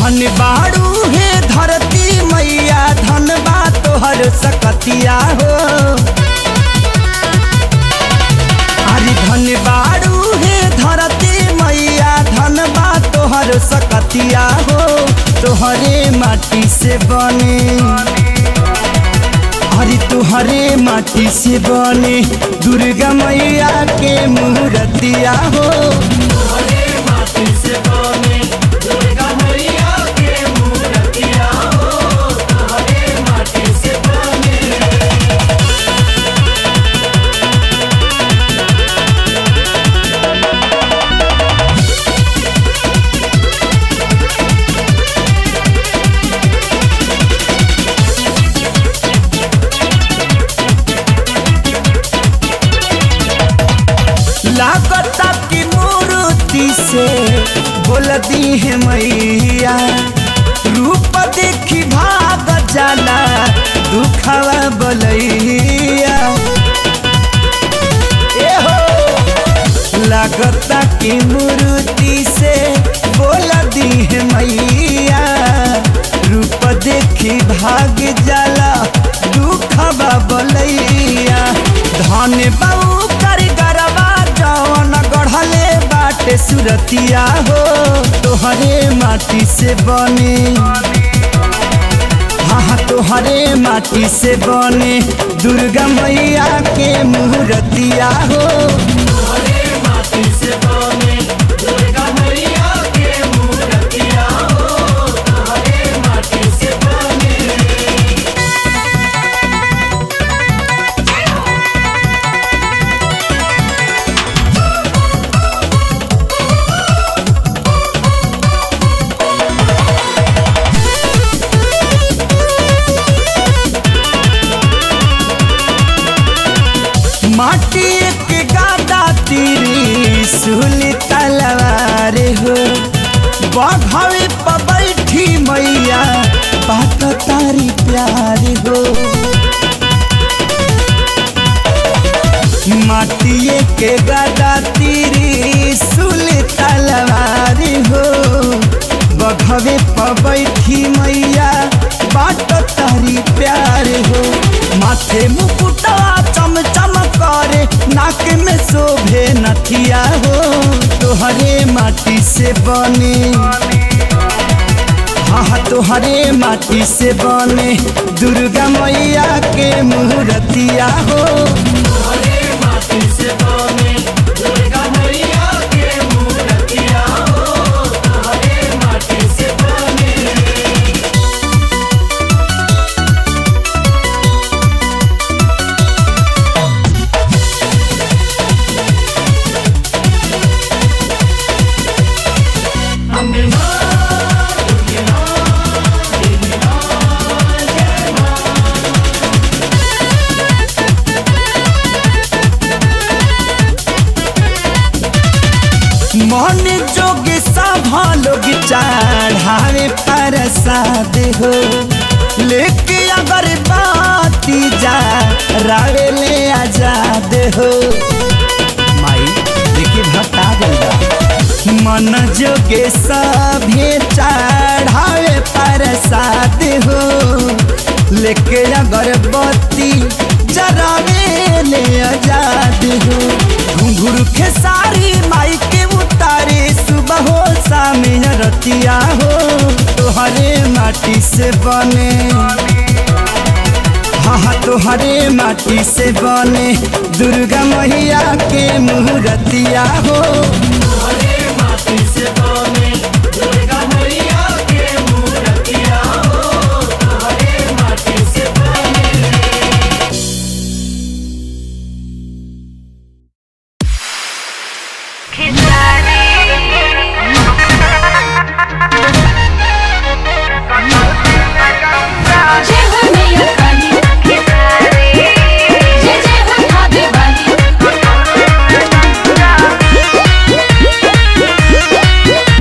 धन बाड़ू हे धरती मैया धन बा तोहर सकतिया हो अरे धन बाड़ू हे धरती मैया धन बा तोहर सकतिया हो तोहरे माटी से बने अरे तुहरे माटी से बने दुर्गा मैया के मूर्तिया हो लागता की मूर्ति से बोल दी है मैया रूप देखी भाग जाला दुखवा बलैया ए हो लागता की मूर्ति से बोल दी है मैया रूप देखी भाग जाला दुखवा बलैया धन बाबू कर गरबा जवन गढ़ले बाटे सुरतिया हो तोहरे माटी से बने हाँ हाँ तोहरे माटी से बने दुर्गा मैया के मूर्तिया हो माटी के गादा तीरी सुली तलवार हो बघवे पर बैठी मैया बात तारी प्यार हो माटिए के गादा तीरी सुली तलवार हो बघवे पर बैठी मैया बात तारी प्यार हो माथे मुकुटा चम चम करे नाक में शोभे नथिया हो तोहरे माटी से बने हाँ हाँ तोहरे माटी से बने दुर्गा मैया के मूर्तिया हो मन जोग सभा लोग चढ़ावे प्रसाद हो लेके अगर बाती जा रावे ले आजाद हो माई देखिए भक्ता गंगा मन जोगे सभे चढ़ावे प्रसाद हो लेके अगरबत्ती जरावे ले आजाद हो घुंघरू खेसारी माई के उतारे सुबह हो शाम रतिया हो तोहरे माटी से बने हाँ हाँ तोहरे माटी से बने दुर्गा मैया के मूर्तिया हो जय हो मैया काली जय जय हो भाभी वाली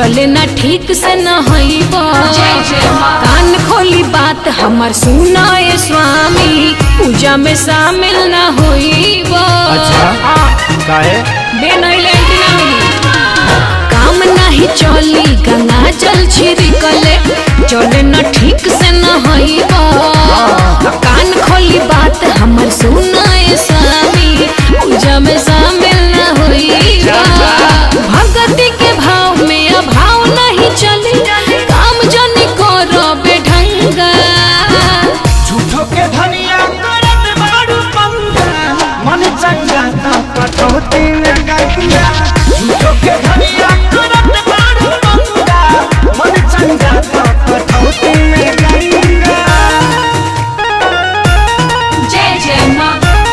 चले ना ठीक से न हईबा जय जय माँ। कान खोली बात हमर सुनाए स्वामी पूजा में शामिल न होईबा काहे बेनैले एंटीना मिली काम नहीं चली गंगा जल छिड़कले चले न ठीक से न हईबा कान खोली बात हमर सुनाए स्वामी पूजा में शामिल न होईबा भगति के भाव में अभाव नहीं चली काम जनी करो बेढंगा झूठो के धनिया करत बाड़ू पंगा मन चंगा तो कटौती में गंगा झूठो के धनिया करत बाड़ू पंगा मन चंगा तो कटौती में गंगा जय जय माँ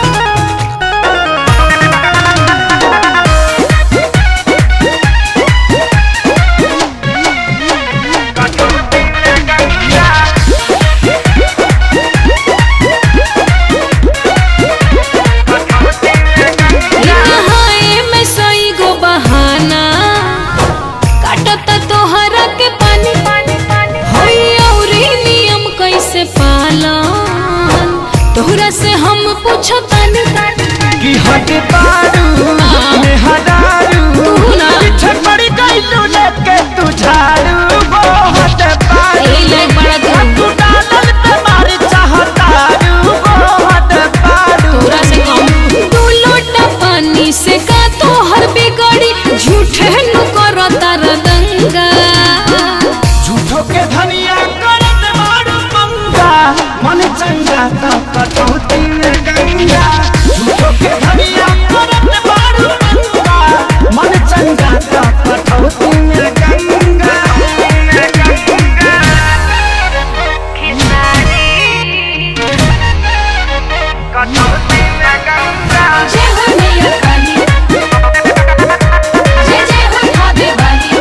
नहाए में सई गो बहाना काटत तोहरा के पानी होई औरी नियम कैसे पालन तोहरा से हम पूछो तानी कि हट बारू में हरारू तू ना। पीछे पड़ी गई तू लेके तू झाड़ू वो हट बारू ए ले बड़ा तू तू डालल पे मारी चाहतारू वो हट बारू तोहरा से कम दू लोटा पानी से का तोहर बिगड़ी झूठे नु करो तार दंगा झूठो के धनिया करत मारू पंगा मन चंगा तो कटौती में गंगा झूठो के धनिया करत मारू पंगा मन चंगा तो कटौती में गंगा जय हो मैया काली जय जय हो खावे वाली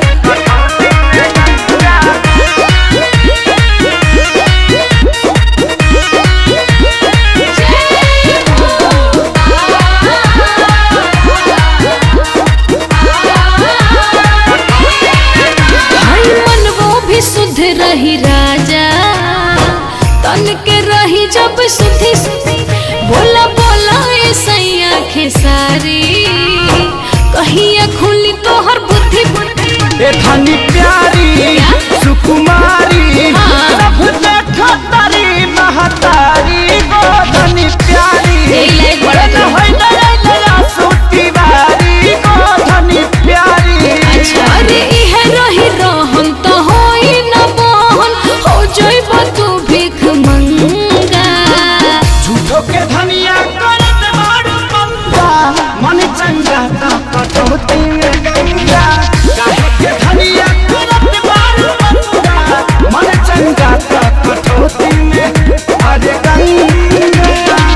हई मन वो भी शुद्ध रही राजा तन के रही जब सुधी बोला बोला ए सैया खेसारी कहिया खुली तोहर बुद्धि ए धनी प्यारी सुकुमारी हाँ। सब देखो तारी महतारी गो धनी प्यारी ए ले बड़ा न तू। होई दया दया सूती बारी गो धनी प्यारी अरे इहे रही रहन तो होई न बहन हो जइब तू भीख मंगा झूठो के धनिया करत मारू पंगा मन चंगा तो कटौती में गंगा काहे के धनिया करत मारू पंगा मन चंगा तो कटौती में अरे गंगा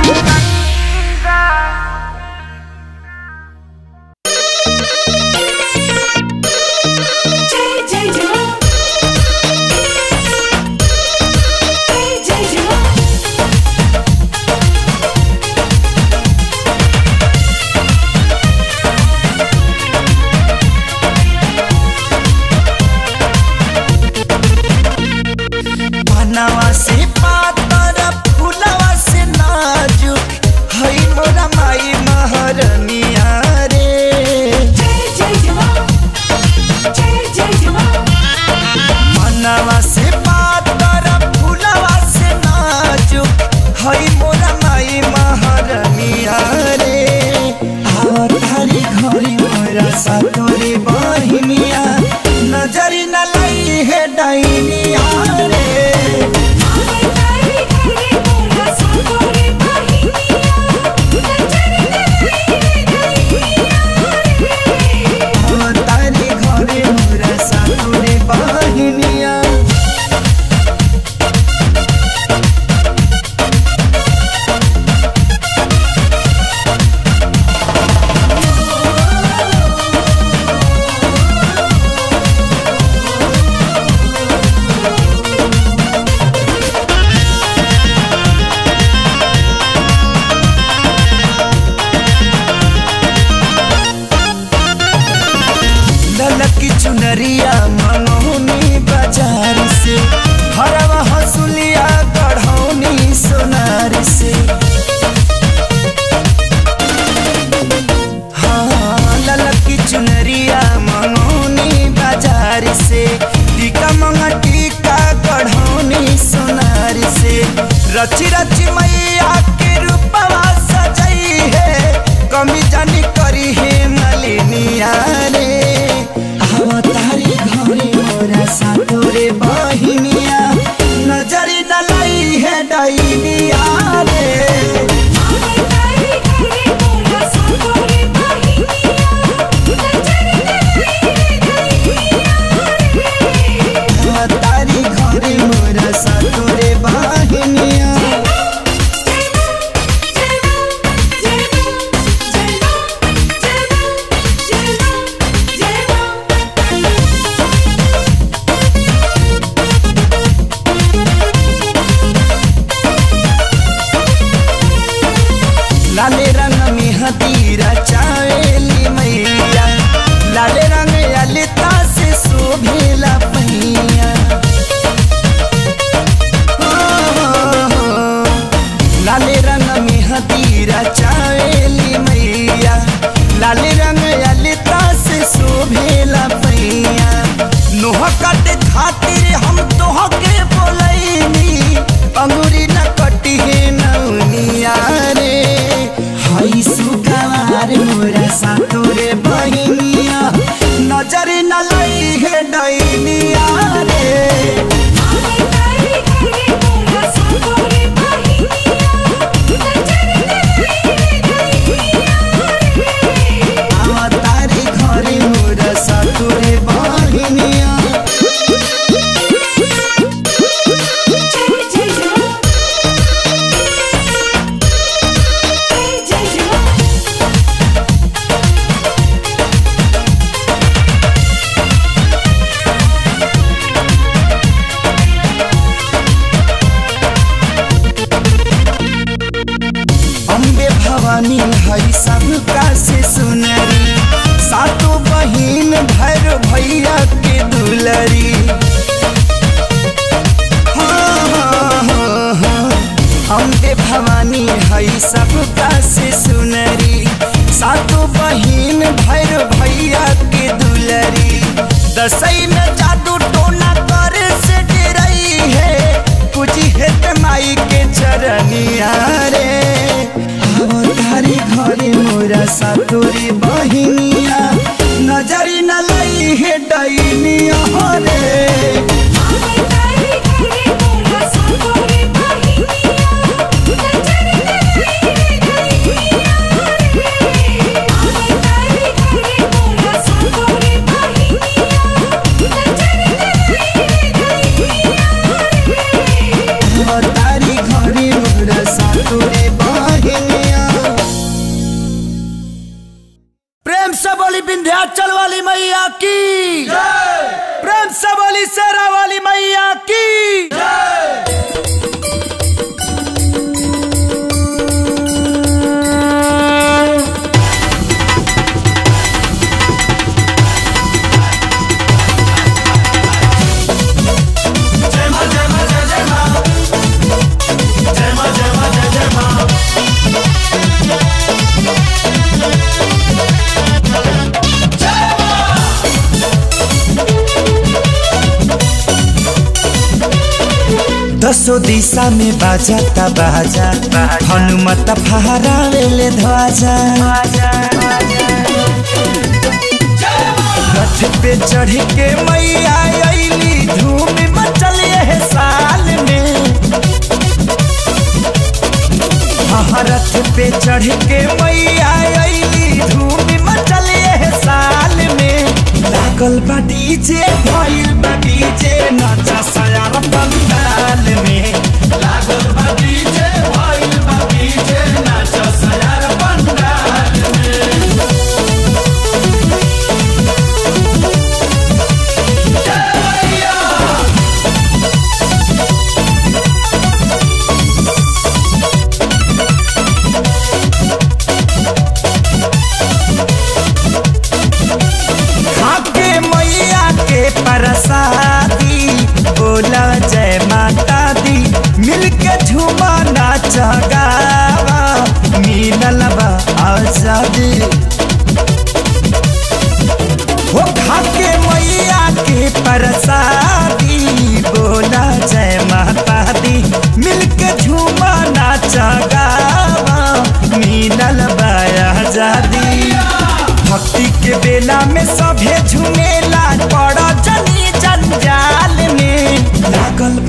जय जय जय जय जय जय बनवा से पातर फुलवा से नाजुक हई मोरा माई महरनिया रे जय जय जय जय जय जय मनवा से पातर फुलवा से नाजुक हई मोरा माई महरनिया रे आवतारी घरी मोरा सातोरी बहिनिया नजरी न लई है डाइनिया रे तारी घरे मोरा सातोरी बहिनिया जय रची रची मैया के रूपवा सजई है कमी जानी करी है मलिनिया रे अवतारी घरे मोरा सातोरे बहिनिया नजरी न लई है डैनिया रे अवतारी घरे मोरा सातोरे बहिनिया लाले रंग में हदीरा चावेली मैया लाले रंग ललिता से शोभेला पहिया हो, हो, हो। लाले रंग में हदीरा चावेली मैया लाले रंग ललिता से शोभेला पहिया नोह कट खातिर हम तोह के बोलैनी अंगूरी न कटी है नौनिया रे हई सुगवार मोरा सातोरे बहिनिया नजर न लई है डैनिया रे तारी घरे मोरा सातोरे बहिनिया अम्बे भवानी हई सबका से सुनरी सातों बहिन भैर भैया के दुलरी हाँ, हाँ, हाँ, हाँ। अम्बे भवानी हई सबका से सुनरी सातों बहिन भैर भैया के दुलरी दसई में जादू टोना करे से डरई है कुछ हेत माई के चरनिया रे अवतारी घरे मोरा सातोरी बहिनिया नजरी न लई है डैनिया रे अवतारी घरे मोरा सातोरी बहिनिया प्रेम से बोली विंध्याचल वाली मैया की प्रेम से बोली शेरा वाली मैया की दसो दिशा में बाजाता बाजा हनुमत फहरावेले ध्वजा रथ पे चढ़ के मैया अइली धूम मचल है साल में हाँ रथ पे चढ़ के मैया अइली धूम मचल है साल में लागल बा डीजे भइल बा डीजे नाचा सयार पंडाल में लागल बा डीजे भइल बा डीजे नाचा सयार पंडाल में खाके मैया के प्रसादी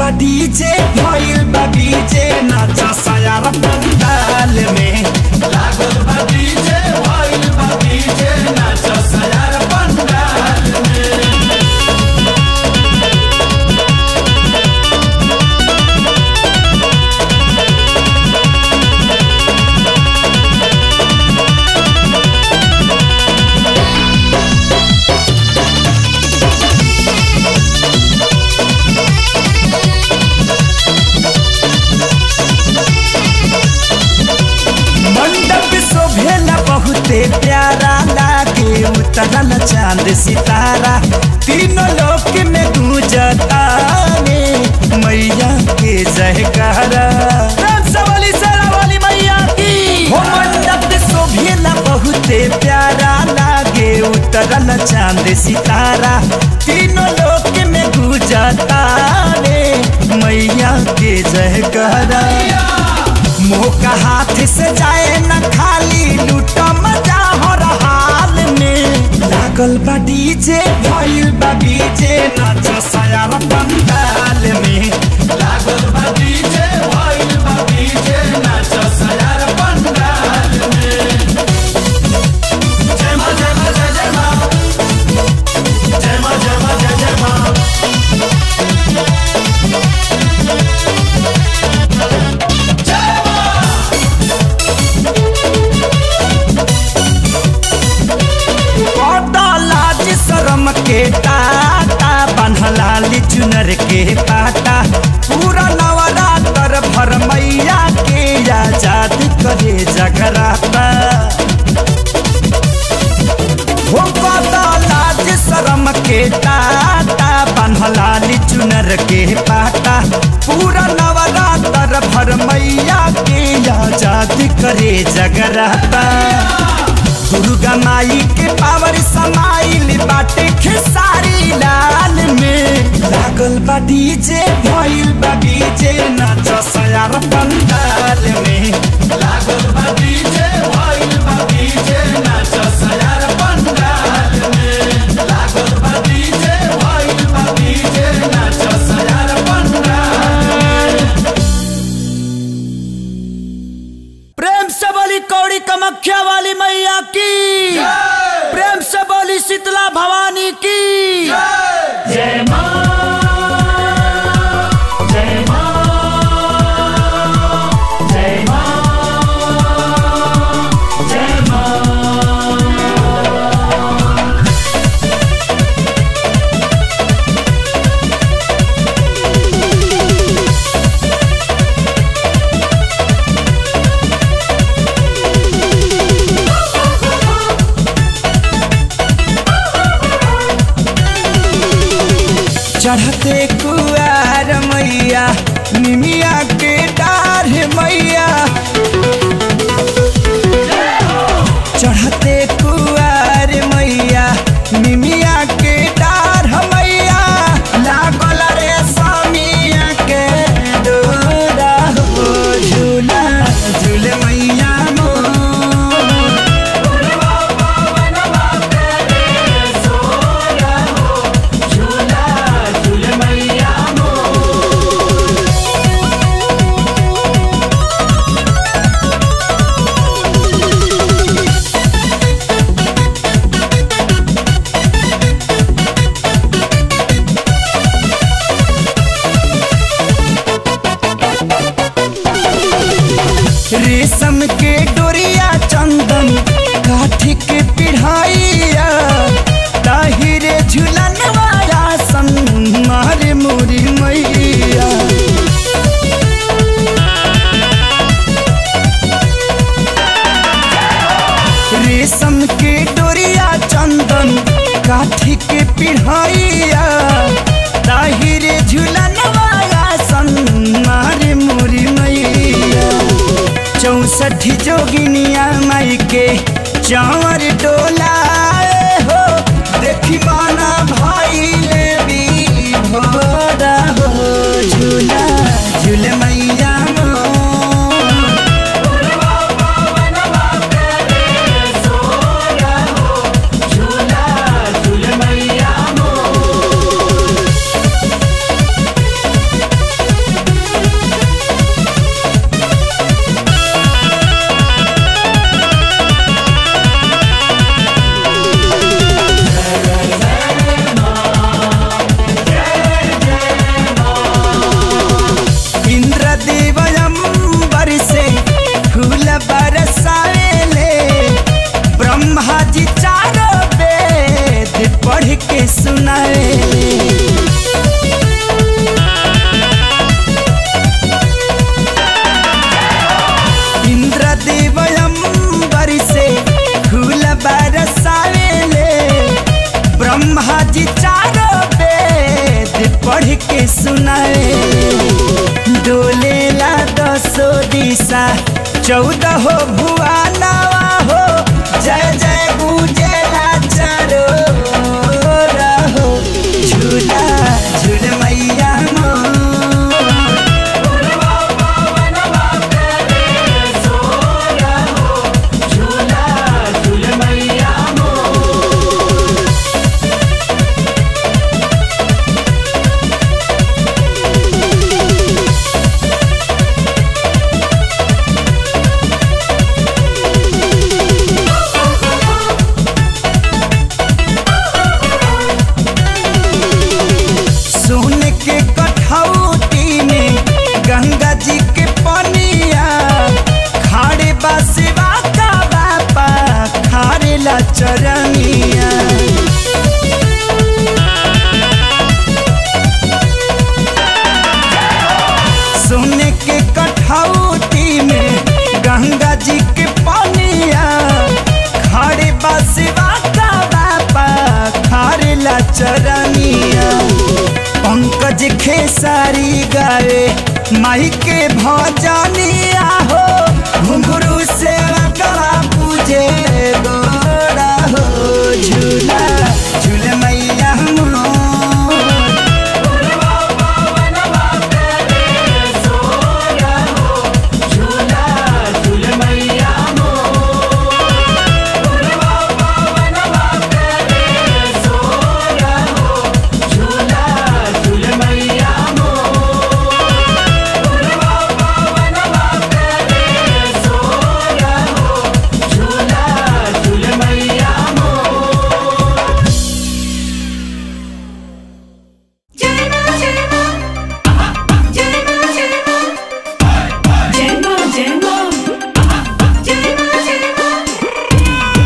बा डीजे भइल बा डीजे नाच सयार पंडाल में लागल बा डीजे भइल बा डीजे नाच सयार पंडाल में मंडप शोभेला बहुते प्यारा लागे उतरल चांद सितारा तीनों लोक में गूंजता रे मैया के जयकारा प्रेम से बोली शेरा वाली मैया की हो मंडप शोभेला बहुते प्यारा लागे उतरल चांद सितारा तीनों लोक में गूंजता रे मैया के जयकारा मुंह का हाथ से जाए न खाली लूटा मजा हो हाल में लागल बा डीजे भइल बा डीजे नाच सयार पंडाल में लागल बा डीजे भइल बा डीजे नाच सयार पंडाल में जय मां जय मां जय जय मां जय मां जय मां जय जय मां लाज शरम के टाटा बन्हलाली चुनर के पाटा पूरा नवरात्र भर मैया के आजाद करे जगराता हो पता लाज शरम के टाटा बन्हलाली चुनर के पाटा पूरा नवरात्र भर मैया के आजाद करे जगराता दुर्गा माई के पावर समाइल बाटे खेसारी लाल में लागल बा डीजे भइल बा डीजे नाच सयार पंडाल में लागल बा डीजे भइल बा डीजे नाच सयार पंडाल में लागल बा डीजे भइल बा डीजे नाच सयार पंडाल प्रेम से बोली कौड़ी कमख्या वाली मैया की प्रेम से बोली शीतला भवानी की जय मां जय मां जय मां जय मां चढ़ते कुआर मैया निमिया के डार मैया चढ़ते कुआर मैया निमिया के डार मैया लागल रे स्वामिया के डोरा हो झूला झूल मैया मोर रेशम के डोरिया चंदन काठी के पिढ़ाइया ताहिरे झुलन वाला सन मारे मोरी मैया रेशम के डोरिया चंदन काठी के पिढ़ाइया ताहिरे झुलन वाला सन मारे मोरी मैया चौसठ जोगिनिया माई के चावर डोला हो देखी माना भाई ले भी भोरा हो झूला झूल मैया मोर। झूला झूल मैया मोर। के सुनाए डोलेला दसो दिशा चौदह हो भुआनावा हो जय जय गुजेला चारो रहो झूला झूल मैया मोर सोन के कठौती में गंगा जी के पनिया खाड़े बसवा का बापा खारे ला चरनिया सोने के कठौती में गंगा जी के पनिया खाड़े बसवा का बापा खारे ला चरनिया पंकज खेसारी गावे माई के भजनिया हो घुंघरू से गला पूजे गोरा हो झूला झूल मैया मोर जय मां जय मां जय मां जय मां जय मां जय मां जय मां जय मां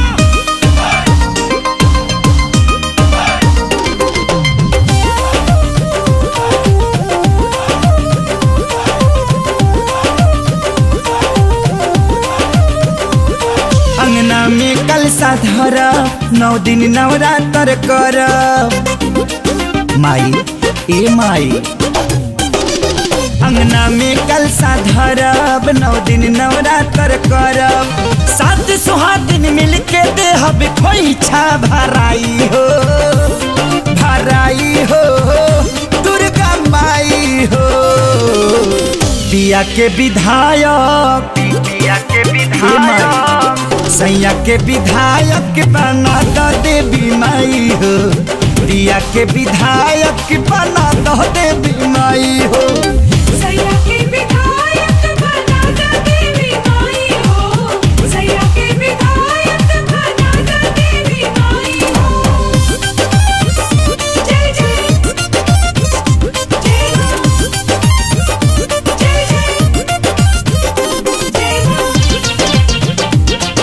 अंगना में कलसा धर नौ दिन नवरात्र कर माई ए माई अंगना में कलसा धरब नौ दिन नवरात्र करब सात सुहागिन मिल के देहब खोइछा भराई हो भराई हो दुर्गा माई हो पिया के विधायक पिया के विधायक सैया के विधायक बना दो देवी माई हो प्रिया के विधायक बना दो देवी माई हो सैया के विधायक बना दा देवी माई हो सैया के विधायक बना दा देवी माई हो जय जय जय मां जय जय जय मां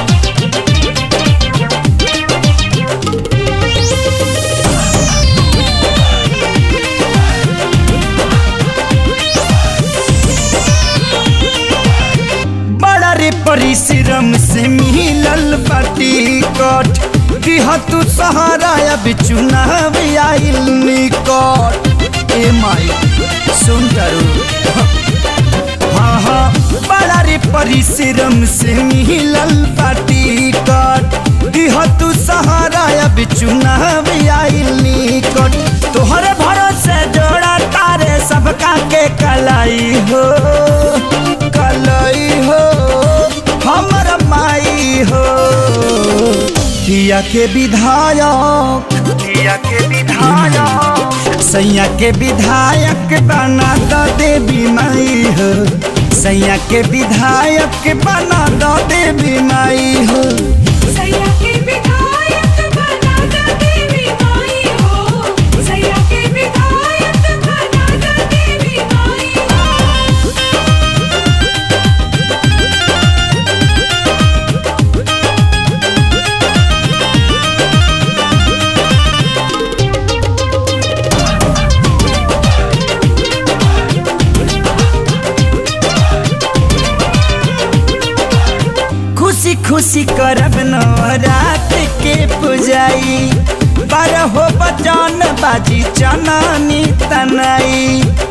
बड़ा रे परिश्रम से मिलल बाटी कट दिह तू सहारा अब चुनाव आइल निकट ए माई सुन करू हाँ हाँ बड़ा रे परिश्रम से मिलल बाटी कट दिह तू सहारा अब चुनाव आइल निकट तोहरे भरोसे जोड़ा तारे सबका के कलाई हो कलाई हो हमर माई हो किया के विधायक किया के विधायक सैया के विधायक बना दो देवी माई हो सैया के विधायक बना दो देवी माई हो सैया के विधायक बना दा देवी माई हो सैया के विधायक बना दा देवी माई हो खुशी खुशी करब नवरात के पुजाई बारहो बजान बाजी चनानी तनाई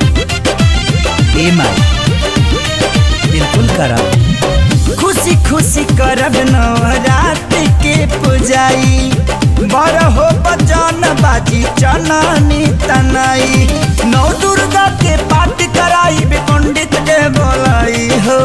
ए माई बिल्कुल करब खुशी खुशी करब नवरात के पुजाई बारहो बजान बाजी चनानी तनाई नौ दुर्गा के पाठ कराई बे पंडित के बोलाई हो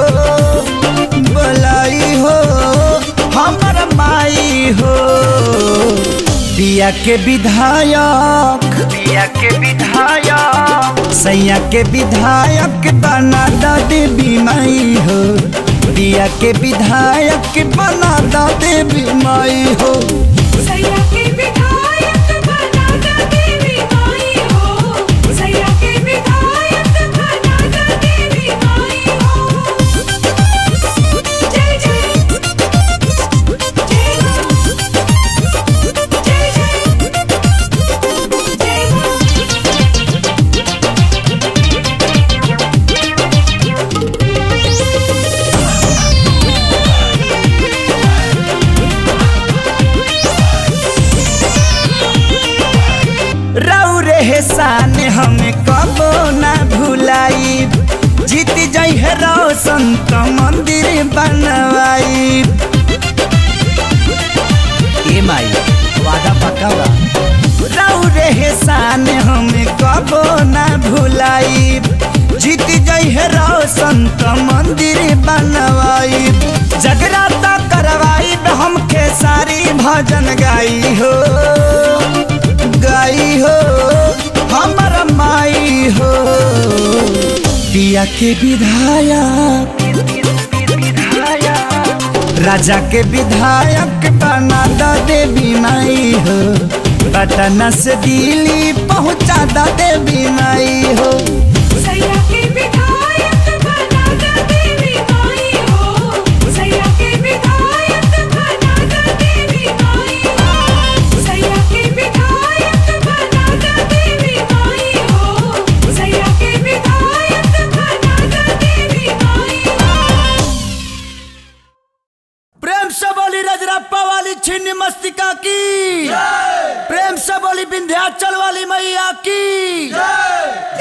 बोलाई हो हमर माई हो पिया के विधायक पिया के विधायक सैया के विधायक बना द देवी माई हो पिया के विधायक बना द देवी माई हो सैया के विधायक बना द देवी माई हो सैया के विधायक बना द देवी माई हो जय जय जय जय जय जय रऊ रे शान हमें कबो ना भुलाई जीत जई है रोशन तो मंदिर बनवाई ए माई वादा पक्का बा रऊ रे शान हमें कबो ना भुलाई जीत जई है रोशन तो मंदिर बनवाई जगराता करवाई हमके सारी भजन गाई हो गाई हो हमर माई हो पिया के विधायक राजा के विधायक बना द देवी माई हो पटना से दिल्ली पहुँचा द देवी माई हो सैया के विधायक बना द देवी माई हो सैया के विधायक बना द देवी माई हो सैया के विधायक बना द देवी माई हो सैया के विधायक बना द देवी माई हो प्रेम से बोली रजरप्पा वाली छिन्न मस्तिका की प्रेम से बोली विंध्याचल वाली मैया की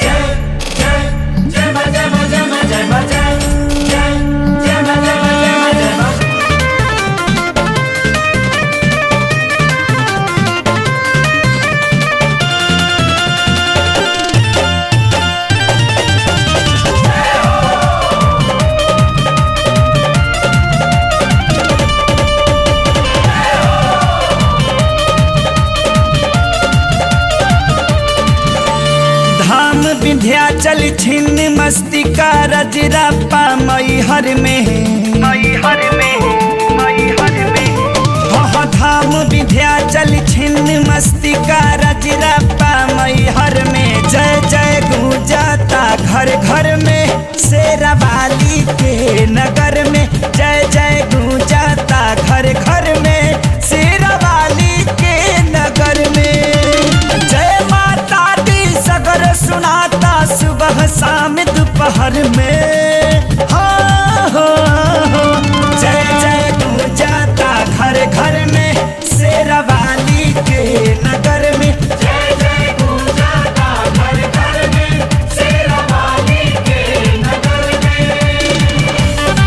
धाम विंध्याचल छिन्न मस्तिका रजरप्पा मैहर में मैहर में मैहर में वह धाम विंध्याचल छिन्न मस्तिका रजरप्पा मैहर में जय जय गूंजाता घर घर में शेरावाली के नगर में जय जय गूंजाता घर घर में शेरावाली के नगर में जय माता दी सगर सुनाता सुबह शाम दोपहर में हाँ, हाँ, हाँ। जय जय गूंजाता घर घर में शेरावाली के नगर में जय जय गूंजाता घर घर में शेरावाली के नगर में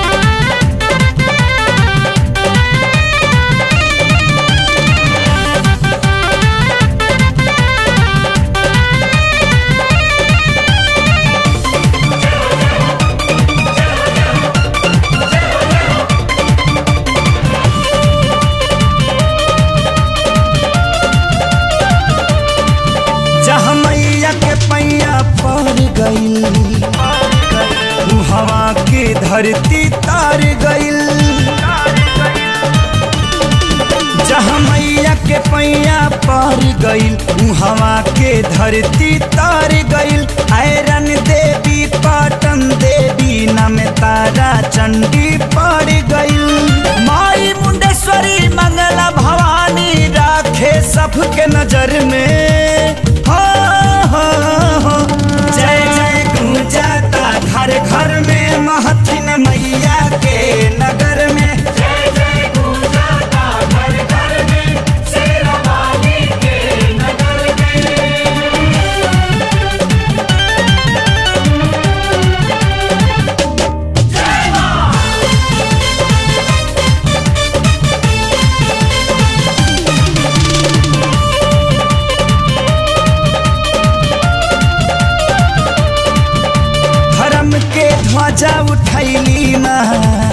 जहाँ मैया के पैया पड़ गई हवा के धरती तार गईल जहाँ मैया के पैया पड़ गईल हवा के धरती तार गईल आयरन देवी पाटन देवी नम तारा चंडी पड़ गईल माई मुंडेश्वरी मंगला भवानी राखे सबके नजर में हो हो हो जय जय गूंजाता घर घर में महथिन मैया के नगर में जय जय गूंजाता घर घर में शेरावाली ध्वजा उठैली माँ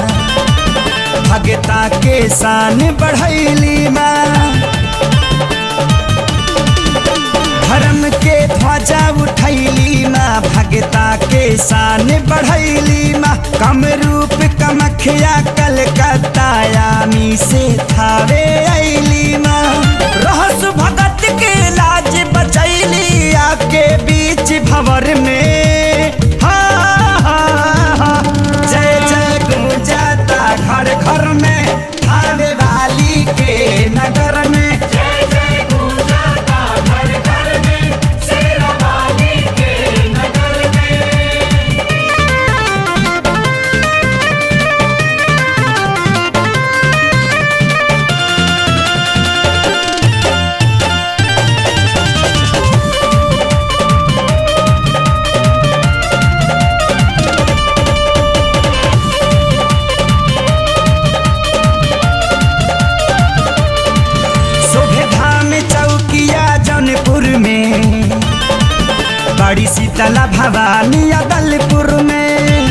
भगता के शान बढ़ैली माँ धर्म के ध्वजा उठैली माँ भगता के शान बढ़ैली माँ कम रूप कमखिया कलकत्ता यामी से थावे ऐली माँ रहस भगत के लाज बचैली आके बीच भवर में हाँ, हाँ, हाँ। जय जय गुंजाता घर घर में थावे वाली के नगर में शोभे धाम चौकिया जौनपुर में बड़ी शीतला भवानी अदलपुर में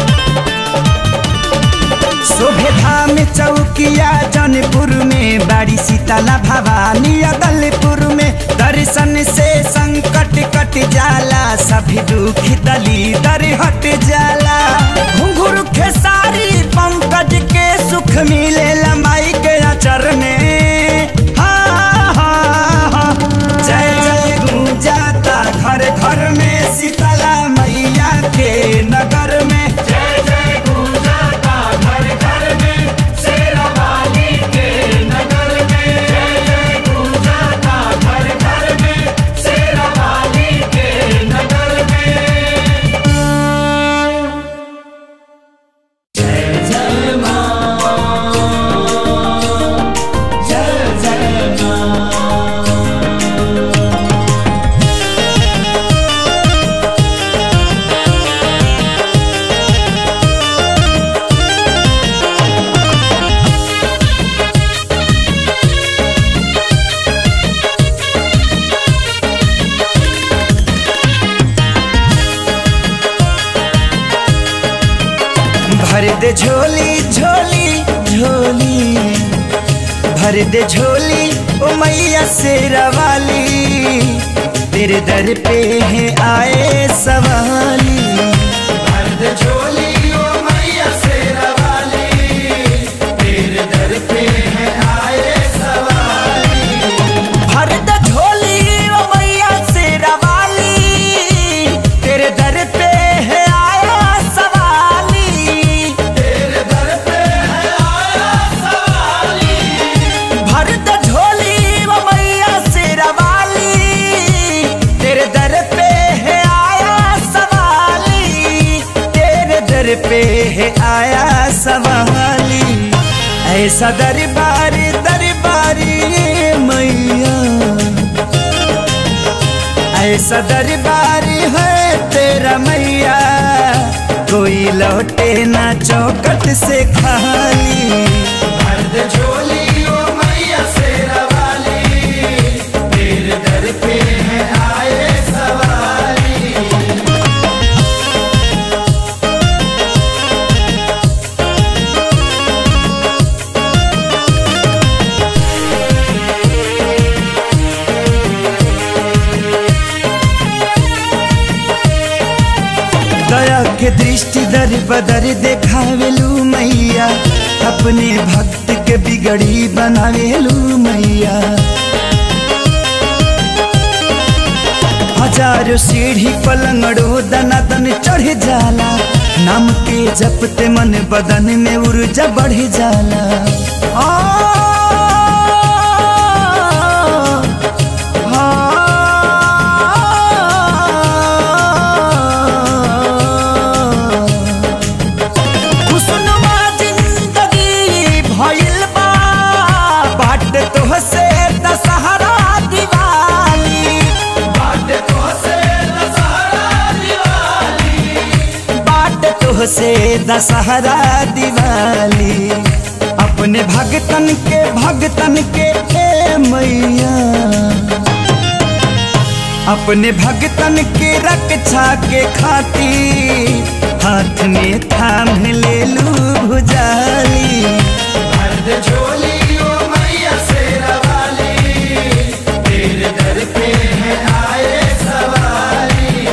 शोभे धाम चौकिया जौनपुर में बड़ी शीतला भवानी अदलपुर में दर्शन से संकट कट जाला सभी दुख दली दर हट जाला घुंघरू खेसारी पंकज के सुख मिले लंबाई के अचर में हाँ, हाँ, हाँ। जय जय गुंजाता घर घर में शीतला मैया के नगर में भर दे झोली झोली झोली भर दे झोली ओ मैया शेरा वाली तेरे दर पे है आए सवाली भर दे झोली ओ मैया शेरा वाली तेरे दर पे है आए सवाली भर दे झोली ओ मैया शेरा वाली तेरे दर पे है आया सवाली भर द झोली वो मैया शेरा वाली तेरे दर पे है आया सवाली तेरे दर पे है आया सवाली ऐसा दरबार दरबारी मैया ऐसा दरबार है तेरा मैया कोई लौटे ना चौकट से खाली मर्द झोली ओ मैया शेरा वाली तेरे दर पे है आए सवाली दया के दृष्टि दर बदर देखावेलू मैया अपने भक्त के बिगड़ी बनावेलू मैया हजारों सीढ़ी पलंगड़ो दना दन चढ़ जाला नाम के जपते मन बदन में ऊर्जा बढ़ जाला आ, आ, खुशनुमा जिंदगी भइल बा बाट तोहसे दशहरा दिवाली बाट तोहसे दशहरा दिवाली बाट तोहसे दशहरा दिवाली अपने भगतन के भगतन के ए मैया अपने भगतन के रक्षा के खातिर हाथ में थाम ले लू भुजाली मर्द झोली ओ मैया शेरा वाली तेरे दर पे है आए सवारी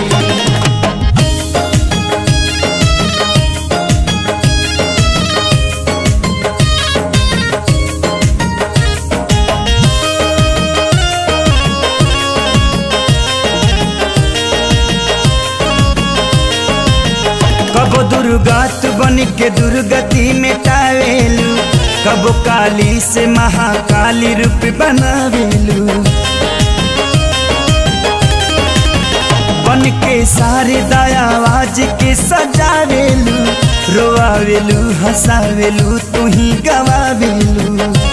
कबो दुर्गात बन के दुर्गति मिटावेलू कबो काली से महाकाली रूप बनावेलू बन के सारे दयावाज के सजावेलू रोआवेलू हंसावेलू तू ही गवावेलू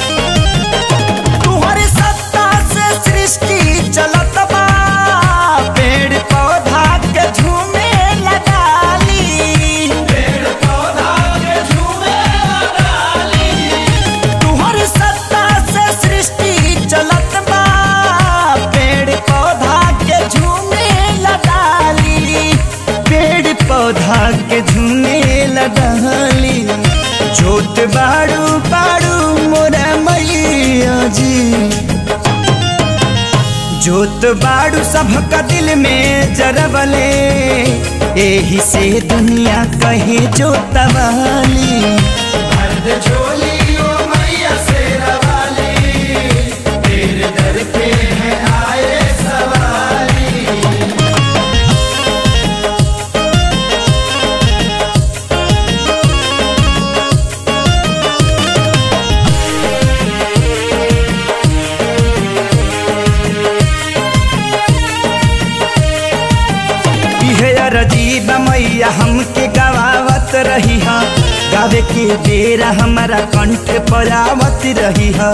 तुहरे सत्ता से सृष्टि चलत बा पेड़ पौधा के झूमे लगाली पेड़ पौधा के झूमे तुहरे सत्ता से सृष्टि चलत बा पेड़ पौधा के झूमे लगाली पेड़ पौधा के झूमे लगाली जोत बाड़ू बाड़ू मोरा मैया जी जोत बाड़ू सबका दिल में जरबले एही से दुनिया कहे जोतवाली मर्द झोली ओ मैया शेरा वाली तेरे दर पे है आए सवारी इहे अरजीब मैया हमके गवावत रही हा गावे के बेरा हमारा कंठ पर आवत रही हा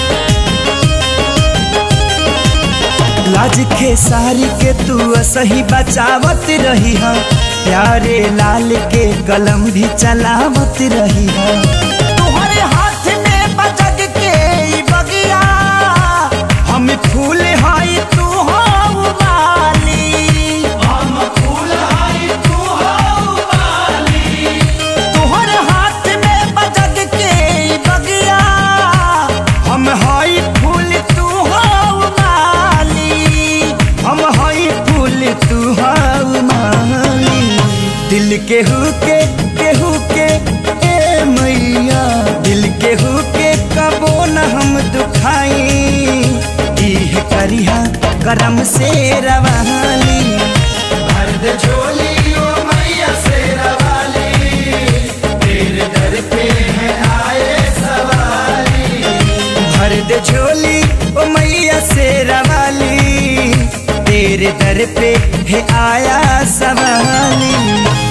लाज के सारी के तू सही बचावत रही हा प्यारे लाल के कलम भी चलावत रही हा तुम्हारे हाथ में बजग के ई बगिया हम फूल हाई तू हो माली हम फूल आई तू हो वाली तोहर हाथ में बजग के बगिया हम हई फूल तू हो माली हम हई फूल तू हो माली दिल के हु के केहू के ए मैया दिल के हु के कबो न हम दुखाई इह करिहा करम से रवाली मर्द झोली ओ मैया शेरा वाली तेरे दर पे है आए सवारी भर दे झोली ओ मैया शेरा वाली तेरे दर पे है आया सवाली